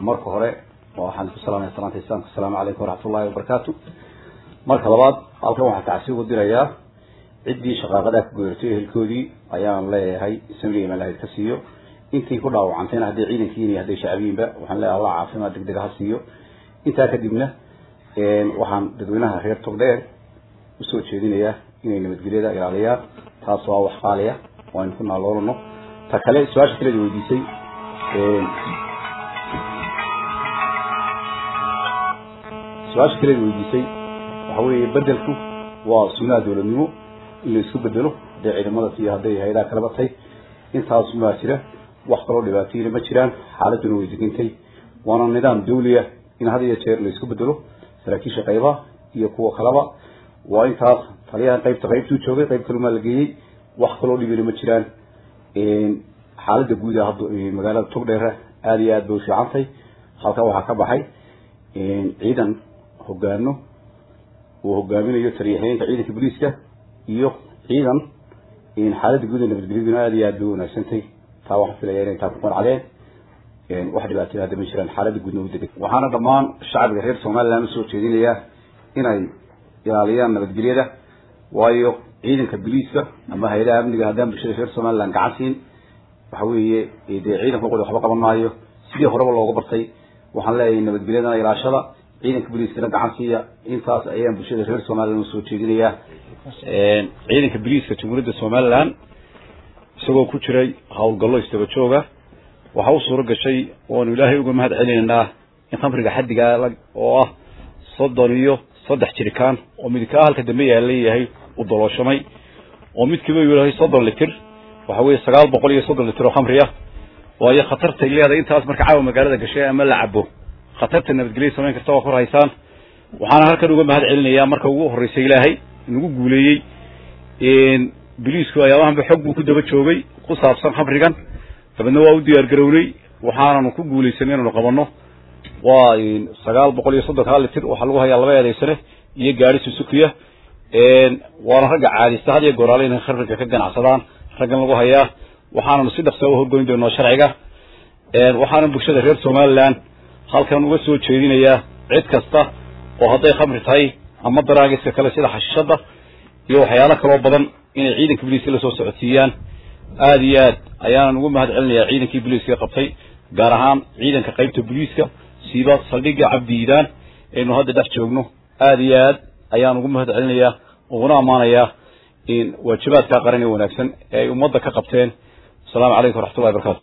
marka hore waxaan ku salaamaya salaanta islaamka asalaamu calaykum waraxmatullahi wabarakaatu marka labaad halkan waxaa tacsi ugu dirayaa ciddii shaqaaqadaa ka goyrtay ehelkoodii ayaan leeyahay samriga imaan lahayd ka siiyo intii ku dhaawacantayna hadday ciidankiin iyo hadday shacbiyiinba waxaan leeyahay allah caafimaad deg dega ha siiyo intaa kadibna waxaan dadweynaha reer togdheer usoo jeedinayaa inay nabadgelyada ilaaliyaan taas waa wax qaaliya oo aynu ku naaloolano ta kale su-aasha kaleeda weydiisay su-aasha kaleeda weydiisay waxa weeye bedelku waa sunnaha dowladnimo in la isku bedelo hadday ciidamada iyo hadday hay-adaha kalaba tahay intaas maa jira wax kaloo dhibaatayna ma jiraan xaaladuna way degantay waana nidaam dawliya in had iyo jeer la isku bedelo saraakiisha qaybaha iyo kuwa kaleba waa intaas taliyahan qaybta qaybtuu joogay qayb kalumaa la geeyey wax kaloo dhibina ma jiraan xaalada guuda hadda magaalada togdheera aada iyo aad bay ufiicantay halkan waxaa ka baxay ciidan hogaano uu hogaaminayo taliyaxeenka ciidanka booliiska iyo ciidan xaalada guud ee nabadgelyaduna aada iyo aad bay wanaagsantay taa waxaan filaya inay taa ku qancadeen wax dhibaataya hadda ma jiraan xaalada guudna u degay waxaana dhammaan shacbiga reer somaliland usoo jeedinayaa inay ilaaliyaan nabadgelyada waayo ciidanka booliiska ama hay-adaha amniga haddaan bulshada reer somaliland gacan siin waxa weeye dee ciidanka qodi waxba qaban maayo sidii horeba looga bartay waxaan leeyahay nabadgelyadana ilaashada ciidanka booliiskana gacan siiya intaas ayaan bulshada reer somaliland usoo jeedinayaa ciidanka booliiska jamhuuriyadda somaliland isagoo ku jiray howlgallo istaba jooga waxa u suuro gashay oanu ilaahay uga mahad celinaynaa in khamriga xaddigaa oo ah soddon iyo saddex jirikaan oo midkaa halka dambe yaala yahay u dolooshamay oo midkiiba uu yahay soddon litir waxa weeye sagaal boqol iyo soddon litir oo khamri ah waayo khatartay leedahay intaas marka caawa magaalada gashay ama la cabo khatarta nabadgelya samayn karta waa kor haysaan waxaana halkan uga mahad celinayaa marka ugu horreysay ilaahay nagu guuleeyey biliisku ayaabahanba xog buu ku daba joogay ku saabsan khamrigan dabeedna waa u diyaar garownay waxaananu ku guulaysanay inanu qabanno waa sagaal boqol iyo soddonka hal litir waxaa lagu hayaa laba eedaysane iyo gaari susukiya waana ragga caadista had iyo gooraale inay khamriga ka ganacsadaan raggan lagu hayaa waxaananu si dhaqsa u horgoyn doonaa sharciga waxaana bulshada reer somaliland halkan uga soo jeedinayaa cid kasta oo hadday khamri tahay ama daraagiska kale sida xashishada iyo waxyaalo kaloo badan inay ciidanka boliiska la soo socodsiiyaan aada iyo aad ayaanan ugu mahad celinayaa ciidankii boliiska qabtay gaar ahaan ciidanka qaybta boliiska siiba saldhigga cabdiidaan aynu hadda dhex joogno aada iyo aad ayaan ugu mahad celinayaa uguna ammaanayaa waajibaadkaa qaran ee wanaagsan ee ay ummadda ka qabteen asalaamu calaykum waraxmatullahi barakaatu